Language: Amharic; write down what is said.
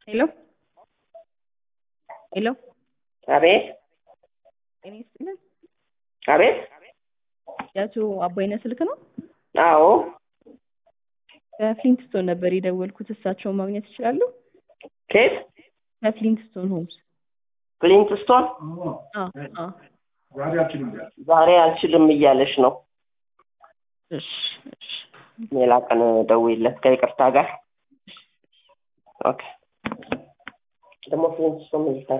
ሄሎ ሄሎ አቤት ጤና ይስጥልን። አቤት። የአቶ አባይነህ ስልክ ነው? አዎ ከፍሊንትስቶን ነበር የደወልኩት። እሳቸውን ማግኘት ይችላሉ? ኬት ከፍሊንትስቶን ሆምስ። ፍሊንትስቶን አዎ አዎ። ዛሬ አልችልም እያለች ነው። እሺ እሺ ሌላ ቀን ደውይለት ከይቅርታ ጋር። ኦኬ ደግሞ ፍሊንትስቶን ምን ይሰራል?